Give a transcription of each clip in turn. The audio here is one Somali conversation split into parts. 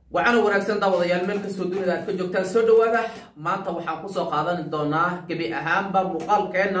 waxaana wanaagsan daawadayaal meel kastoo dunida aad ka joogtaan soo dhawaada maanta waxaan kusoo qaadan doonaa gebi ahaanba muuqaalkeenna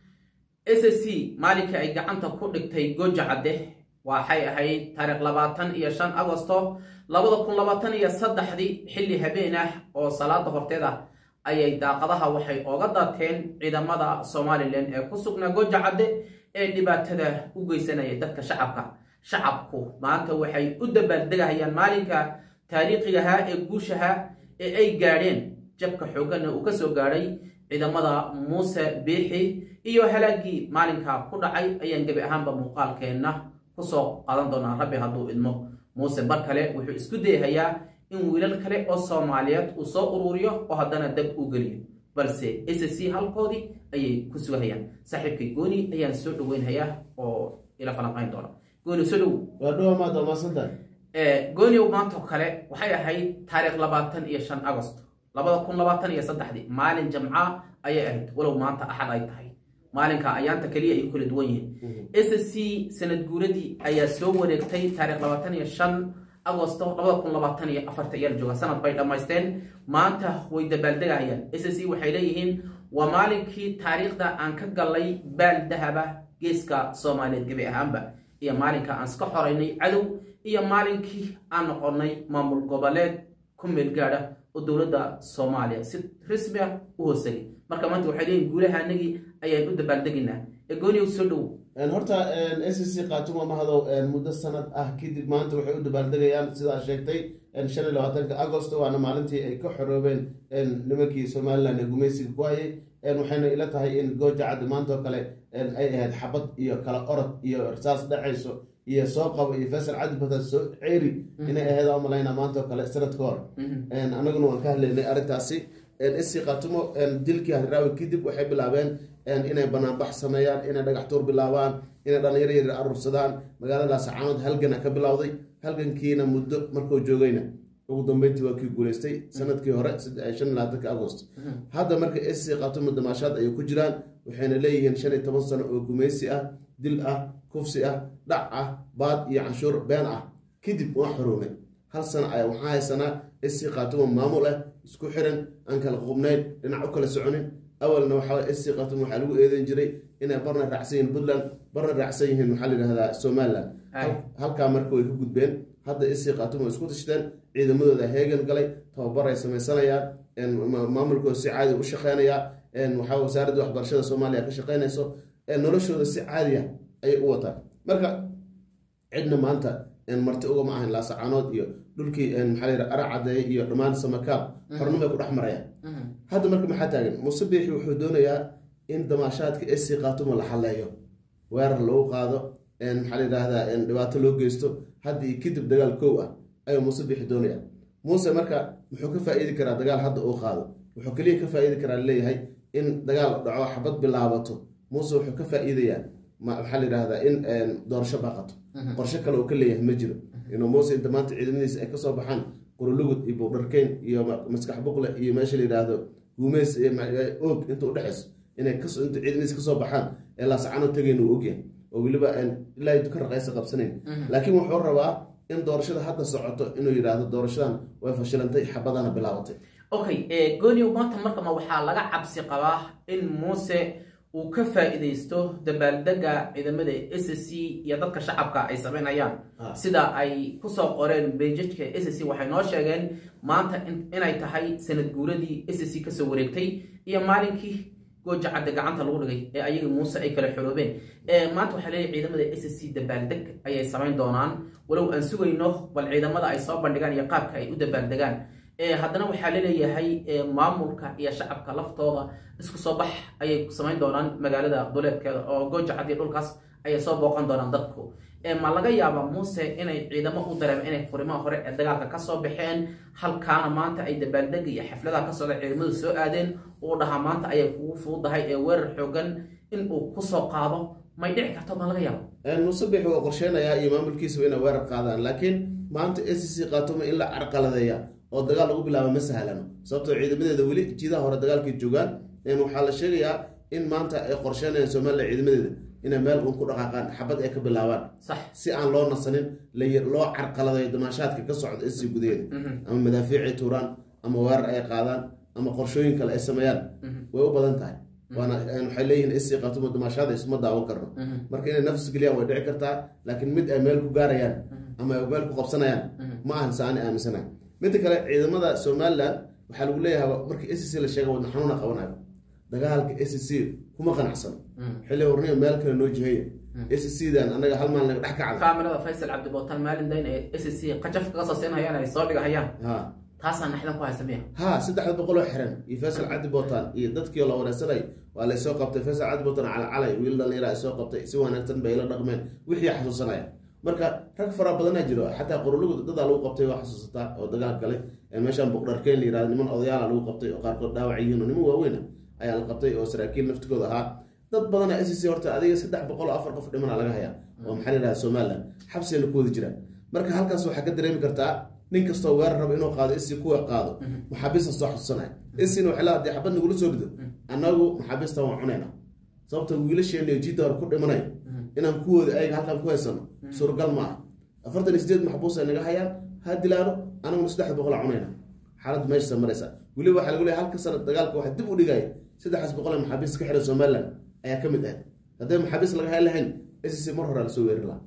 s c maalinkii ay gacanta ku dhigtay gooja cadde waxay ahayd taariikh labaatan iyo shan agosto labada kun labaatan iyo saddexdii xilli habeen ah oo salaada horteeda ayay daaqadaha waxay ooga daateen ciidamada somalilan ee ku sugnaa gooja cadde ee dhibaatada u geysanaya dadka shacabka shacabku maanta waxay u dabaaldegahayaan maalinka taariikhigahaa ee guushaha ee ay gaadheen jabka xooggana uu ka soo gaadhay ciidamada muuse biixi iyo halaagii maalinka ku dhacay ayaan gebi ahaanba muuqaalkeenna kusoo qaadan doonaa rabbi hadduu idmo muuse bar kale wuxuu isku dayahayaa in wiilal kale oo soomaaliyeed uu soo uruuriyo oo haddana dab u geliyo balse s c halkoodii ayay ku sugahayaan saaxiibkay gooni ayaan soo dhaweynhayaa oo ila falanqayn doona gooni soo dhow waa dhowa maad waa maasantahay gooniow maantoo kale waxay ahayd taariikh labaatan iyo shan agost labada kun labaatan iyo saddexdii maalin jamca ayay ahayd walow maanta axad ay tahay maalinka ayaanta keliya ay u kala duwan yihiin s c sanad guuradii ayaa soo wareegtay taarikh labaatan iyo shan agosto labada kun labaatan iyo afarta iyaal jooga sanad bay dhammaysteen maanta way dabaaldegahayaan s c waxay leeyihiin waa maalinkii taariikhda aan ka gallay baal dahaba geeska soomaaliyeed gebi ahaanba iyo maalinka aan iska xoraynay cadow iyo maalinkii aan noqonnay maamul goboleed ku meel gaadha oo dowladda soomaaliya si rasmi ah u hoosagay marka maanta waxay leeyihin guulaha anagii ayaan u dabaaldegaynaa ee gooniyow soo dhow horta s c khaatuma mahado muddo sanad ah kadib maanta waxay u dabaaldegayaan sidaa sheegtay shan iyo labaatanka agost waana maalintii ay ka xoroobeen nimankii somalilan ee gumaysiga ku hayay waxayna ila tahay in gooja caddi maantoo kale ay ahayd xabad iyo kala orod iyo irsaas dhacayso iyo soo qabo iyo faysal caddi badan soo ceeri inay ahayd aan malayna maantoo kale sanad ka hor anaguna waan ka hadlaynay arrintaasi sc khatumo dilkii hadraawi kadib waxay bilaabeen inay banaanbax sameeyaan inay dhagax tuur bilaabaan inay dhalinyaro yar aruursadaan magaaladaas caanood halgana ka bilowday halgankiina muddo markuu joogayna ugu dambeyntii waa kii guuleystay sanadkii hore shan iyo labaatanka agost hadda marka sc khatumo damaashaad ayay ku jiraan waxayna leeyihiin shan iyo toban sano oo gumaysi ah dil ah kufsi ah dhac ah baad iyo canshuur been ah kadib waa xoroomay hal sano ayaa waxaa haysanaa sc khatumo maamul ah isku xiran aan kala qubnayn dhinac u kala soconin awalna waxaa sc khatum waxaa lagu eedeyn jiray inay barna raacsan yihiin puntland barna raacsan yihiin maxaa la yidhahdaa somaliland halkaa marka way ka gudbeen hadda sc khatum way isku tashteen ciidamadooda heegan galay tababar ay samaysanayaan maamulkooda si caadi u shaqeynaya waxaa wasaaradda waxbarashada soomaaliya ka shaqeynayso noloshooda si caadiya ayay u wataan marka cidna maanta marti ugama ahayn laasacaanood iyo dhulkii maxaa la yidhaha ara cadeeye iyo dhammaan samakaab xornimay ku dhex marayaan hadda marka maxaa taagan muuse biixi wuxuu doonayaa in damaashaadka sc khaatumo la xalleeyo weerar lagu qaado maxaa la yidhaahdaa dhibaato loo geysto hadda iyo kadib dagaal kow ah ayuu muuse biixi doonaya muuse marka muxuu ka faa-iidi karaa dagaal hadda uu qaado wuxuu keliya ka faa-iidi karaa leeyahay in dagaal dhaco xabad bilaabato muuse wuxuu ka faa-iidayaa maxaa la yidhahdaa in doorasho baaqato qorshe kale uu ka leeyahay ma jiro inuu muuse inta maanta ciidamadiisa ay kasoo baxaan qurulugud iyo buudharkeyn iyo maskax buqle iyo meesha la yidhaahdo guumeys oog inta udhexayso inay inta ciidamadiisa kasoo baxaan ee laasacano tegayn uu ogyahay oo weliba ilaa ka raqaysa qabsanayn laakiin wuxuu rabaa in doorashada hadda socoto inuu yidhaahdo doorashadan way fashilantay xabadana bilaabatay okay gooniow maanta markama waxaa laga cabsi qabaa in muuse uu ka faa-iideysto dabaaldega ciidamada s c iyo dadka shacabka ay sameynayaan sida ay kusoo qoreen beejajka s c waxay noo sheegeen maanta inay tahay sanad guuradii s c kasoo wareegtay iyo maalinkii gooja cadde gacanta lagu dhigay ee ayaga muuse ay kala xoroobeen maanta waxaa leeyahy ciidamada s c dabaaldeg ayay samayn doonaan walow aan sugayno bal ciidamada ay soo bandhigaan iyo qaabka ay u dabaaldegaan haddana waxaa laleeyahay maamulka iyo shacabka laftooda isku soo bax ayay samayn doonaan magaalada duleedkeeda oo gooja cadiyo dhulkaas ayay soo booqan doonaan dadku ma laga yaaba muuse inay ciidamo u dareemeen inay furimaha hore ee dagaalka kasoo baxeen halkaana maanta ay dabaaldega iyo xafladaha ka socda ciidamadu soo aadeen uu dhahaa maanta ayay kugu fududahay ee weerar xoogan in uu kusoo qaado may dhici karto ma laga yaabo muuse bixi waa qorsheynayaa iyo maamulkiisaba inay weerar qaadaan laakiin maanta s c khaatumo in la carqaladeeya oo dagaal lagu bilaabo ma sahlano sababtoo ciidamadeeda weli jiidaha hore dagaalkay joogaan waxaa la sheegayaa in maanta ay qorsheynayaan somalilan ciidamadeeda inay meel uun ku dhaqaaqaan xabad ay ka bilaabaan sax si aan loo nasanin la- loo carqaladayo damaashaadka ka socda sc gudaheeda Mhm. ama madaafiicay tuuraan ama weerar ay qaadaan ama qorshooyin kale ay sameeyaan way u badan tahay waana waxay leeyihiin sc qaatumo damaashaada isma daawan karno Mhm. marka inay nafs geliyaan way dhici kartaa laakiin mid ay meel ku gaarayaan ama ay meel ku qabsanayaan ma ahan saani aaminsanahay midda kale ciidamada somaliland waxaa lagu leeyahay markii sc la sheega wadna xanuuna qabanayo dagaalka sc kuma qanacsano xilli horniyo meel kale noo jiheeya sc dan anaga hal maalin naga dhex kacda kaamirada faysal cabdibootaan maalin dayn ee s c qajaf kaga soo siinayaan ay soo dhigahayaan ha taasaa naxdan ku haysa miya ha saddexda boqol oo xiran iyo faysal cadi bootaan iyo dadkii la wareysanay waa laysoo qabtay faysal cadi bootaan calacalay wiil dhalinyara ay soo qabtay si wanaagsan bay la dhaqmeen wixii xasuusanaya marka rag fara badanaa jiro xataa qorolugu dadaa lagu qabtay waa xasuusataa oo dagaal galay ee meeshaan boqdharkeen la yirahdo niman odayaala lagu qabtay oo qaarkood dhaawac yihiin oo niman waaweyn ah ayaa la qabtay oo saraakiil naftigooda ahaa dad badana s c horta adiga saddex boqol oo afar qof dhimana laga hayaa oo maxaa la yidhaha somaliland xabsiyana ku wada jiraan marka halkaas waxaa ka dareemi kartaa nin kastoo weerar raba inuu qaado isi kuwa qaado maxaabiista soo xasuusanaya isina waxay leedahay xabad nagula soo rido annagu maxaabiista waan cunayna sababta wiilasheena iyo jidda hore ku dhimanay inaan kuwooda ayaga halkaan ku haysano suuragal ma aha afartan iyo sideed maxbuus ay naga hayaan ha dilaano anaguna saddexda boqol a cunayna xaaladda meeshaasa maraysa weliba waxaa lagu leeyahay halka sana dagaalka waxaa dib u dhigaya saddexdaas boqol ee maxaabiista ka xiran somaliland ayaa ka mid ahayd hadday maxaabiis laga hayn lahayn sc mar hore lasoo weeri lahaa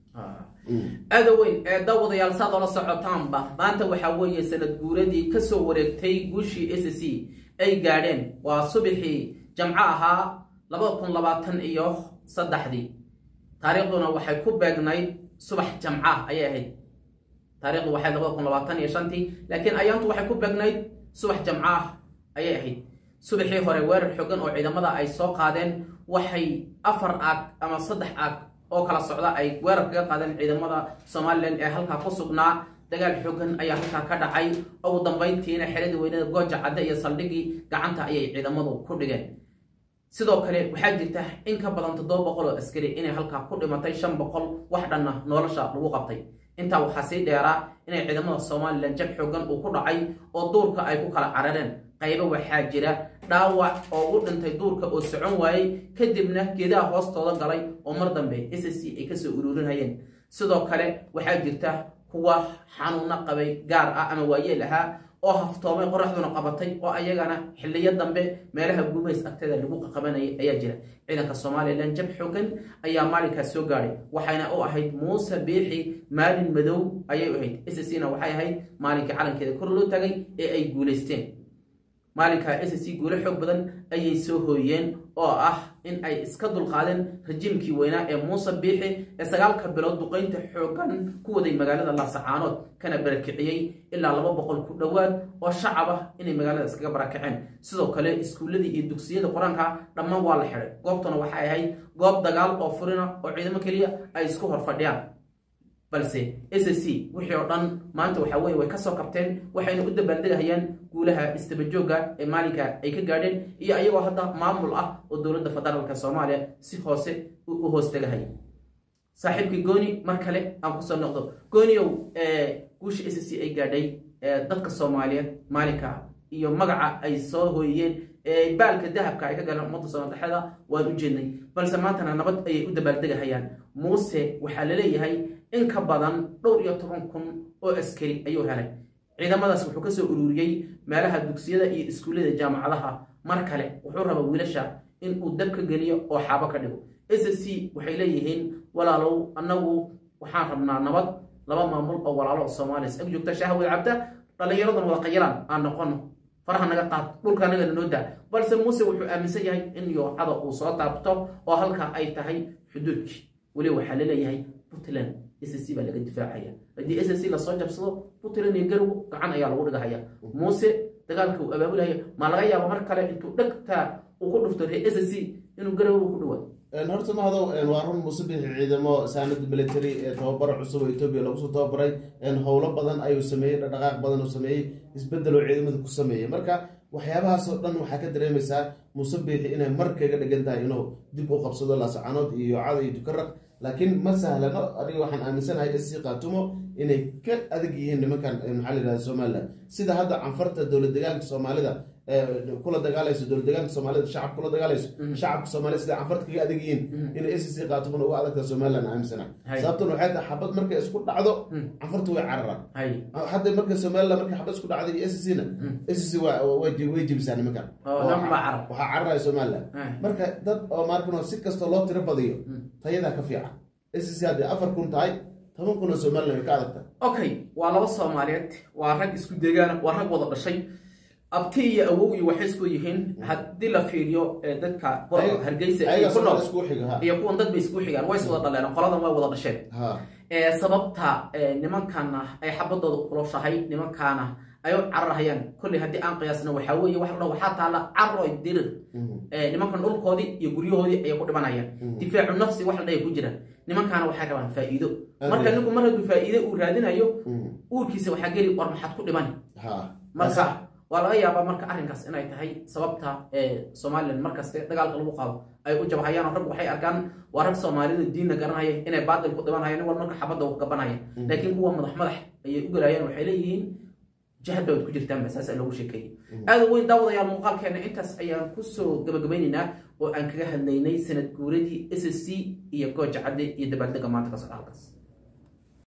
aada weyn ee daawadayaal saad oola socotaanba maanta waxaa weeye sanad guuradii kasoo wareegtay guushii s c ay gaadheen waa subaxii jamco ahaa labada kun labaatan iyo saddexdii taariikhduna waxay ku beegnayd subax jamca ayay ahayd taarikhdu waxay labada kun labaatan iyo shantii laakiin ayaantu waxay ku beegnayd subax jamco ah ayay ahayd subaxii hore weerar xogan oo ciidamada ay soo qaadeen waxay afar aag ama saddex aag oo kala socda ay weerar kaga qaadeen ciidamada somalilan ee halkaa ku sugnaa dagaal xogan ayaa halkaa ka dhacay ugu dambayntiina xeradii weynada gooja cadde iyo saldhigii gacanta ayay ciidamadu ku dhigeen sidoo kale waxaa jirta in ka badan toddoba boqol oo askari inay halkaa ku dhimatay shan boqol wax dhanna nolosha lagu qabtay intaa waxaa sii dheeraa inay ciidamada somalilan jab xoogan uu ku dhacay oo duurka ay ku kala carareen qaybo waxaa jira dhaawac oo u dhintay duurka oo socon waayey kadibna geedaha hoostooda galay oo mar dambe s c ay kasoo ururinayeen sidoo kale waxaa jirta kuwa xanuuno qabay gaar ah ama waayeel ahaa oo haftoomay qoraxduna qabatay oo ayagana xiliyo dambe meelaha gumays agteeda lagu qaqabanayay ayaa jira ciidanka somalilan jab xoogan ayaa maalinkaas soo gaadhay waxayna u ahayd muuse biixi maalin madow ayay u ahayd s c na waxay ahayd maalinkii calankeeda kor loo tagay ee ay guulaysteen maalinka s c guulo xoog badan ayay soo hooyeen oo ah in ay iska dulqaadeen rajiimkii weynaa ee muuse biixi ee sagaalka bilood duqaynta xoogan ku waday magaalada laasacaanood kana barakiciyey ilaa laba boqol ku dhowaad oo shacab ah inay magaalada iskaga barakaceen sidoo kale iskuulladii iyo dugsiyada qur-aanka dhammaan waa la xidhay goobtuna waxay ahayd goob dagaal oo furina oo ciidamo keliya ay isku hor fadhiyaan balse s c wixii oo dhan maanta waxaa weye way kasoo kabteen waxayna u dabaaldegahayaan guulaha istabajooga ee maalinka ay ka gaadheen iyo ayagoo hadda maamul ah oo dowladda federaalka soomaaliya si hoose u hoos tegahaya saaxiibkii gooni mar kale aan kusoo noqdo gooniow guusha s c ay gaadhay dadka soomaaliyeed maalinka iyo magaca ay soo hooyiyeen baalka dahabka ay ka galeen ummadda soomadaxeeda waan u jeednay balse maantana nabad ayay u dabaaldegahayaan muuse waxaa laleeyahay in ka badan dhowr iyo toban kun oo askari ayuu helay ciidamadaas wuxuu kasoo ururiyey meelaha dugsiyada iyo iskuullada jaamacadaha mar kale wuxuu rabaa wiilasha in uu dabka geliyo oo xaabo ka dhigo s c waxay leeyihiin walaalow annagu waxaan rabnaa nabad laba maamul oo walaalo soomaaliya ag joogta shahwad cabda dhallinyaradan wada qayalaan aan noqono faraha naga qaad dhulka anagana noo daa balse muuse wuxuu aaminsan yahay in yoocada uu soo taabto oo halka ay tahay xuduudkii weliba waxaa laleeyahay puntland s c baa laga difaacaya haddii s c lasoo jabsado puntland iyo garow gacan ayaa lagu dhigahaya muuse dagaalka uu abaabulaya ma laga yaabo mar kale intuu dhegta uu ku dhufto ree s c inuu garow ku dhawaado horta mahado waa run muuse bixi ciidamo saanad military ee tababaro cusub oo etoobiya lagu soo tababaray howlo badan ayuu sameeyey dhaqdhaqaaq badan uu sameeyey isbedel oo ciidamada ku sameeyey marka waxyaabahaasoo dhan waxaa ka dareemaysaa muuse biixi inay mar kaga dhigan tahay inuu dib u qabsado laasacanood iyo yoocada iyo dukaraq laakiin ma sahlano aniga waxaan aaminsanahay sc kaatumo inay ka adag yihiin nimankan maxaa la yidhahda somaliland sida hadda canfarta dowlad degaanka soomaalida kula dagaalayso dowlad deegaanka soomaalida shacab kula dagaalayso shacabka soomaalida sida canfarta kaga adag yihiin inay s c qaatumana uga adagta somaliland aaminsana sababtan waxay tahay xabad markay isku dhacdo canfarta way cararaan hadda marka somaliland markay xabad isku dhacday iyo s c na s c way jibisaan nimankan waxaa cararaya somaliland marka dad oo markan si kastoo loo tiro badiyo tayadaa ka fiican s c haddii afar kun tahay toban kun oo somaliland way ka adagta okay waa laba soomaaliyeed waa rag isku deegaana waa rag wada dhashay abti iyo awow iyo waxay isku yihiin haddii la fiiriyo dadka hargeysa iyo ku nool iyo kuwan dad bay isku xigaan way is wada dhaleen qoladan way wada dhasheen sababta nimankana ay xabadooda kuloshahay nimankaana ay u cararhayaan kolley haddii aan qiyaasna waxaa weeye wax la dhaho waxaa taalla caroy dirir nimankan dhulkoodii iyo guryahoodii ayay ku dhimanayaan difaacu nafsi wax la dhahay ku jira nimankaana waxay rabaan faa'iido marka ninku mar hadduu faa'iido uu raadinayo uurkiisa waxaa geli war maxaad ku dhimani marka waa laga yaabaa marka arrinkaas inay tahay sababta somalilan markaste dagaalka lagu qaado ay u jabhayaan oo rag waxay arkaan waa rag soomaalida diinna garanaya inay baatil ku dhibanayaan wal marka xabadda u gabanaya laakiin kuwa madax madax ayay u galayaan waxay leeyihiin jihad baad ku jirtaan basaasaa loogu sheekeeyey aada weyn daawadayaal muuqaalkeena intaas ayaan kusoo gabagabaynaynaa oo aan kaga hadlaynay sanad guuradii s c iyo gooja cadde iyo dabaaldega maanta ka socda halkaas